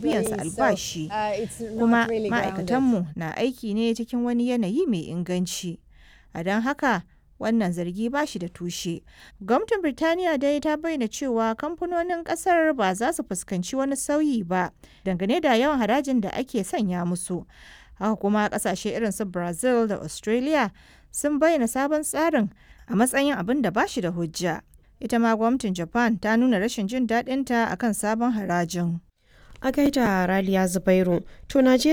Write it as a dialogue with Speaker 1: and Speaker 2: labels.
Speaker 1: biyan su albashi kuma ma'aikatanmu na aiki ne cikin wani yanayi mai inganci a don haka wannan zargi ba shi da tushe gwamnatin birtaniya dai ta bayyana cewa kamfanonin kasar ba za su fuskanci wani sauyi ba dangane da yawan harajin da ake sanya musu haka kuma kasashe irin su brazil da australia sun bayyana sabon tsarin a matsayin abin da ba shi da hujja ita ma gwamnatin japan ta nuna rashin jin daɗinta akan sabon harajin
Speaker 2: a gaida raliya zubairu to najeriya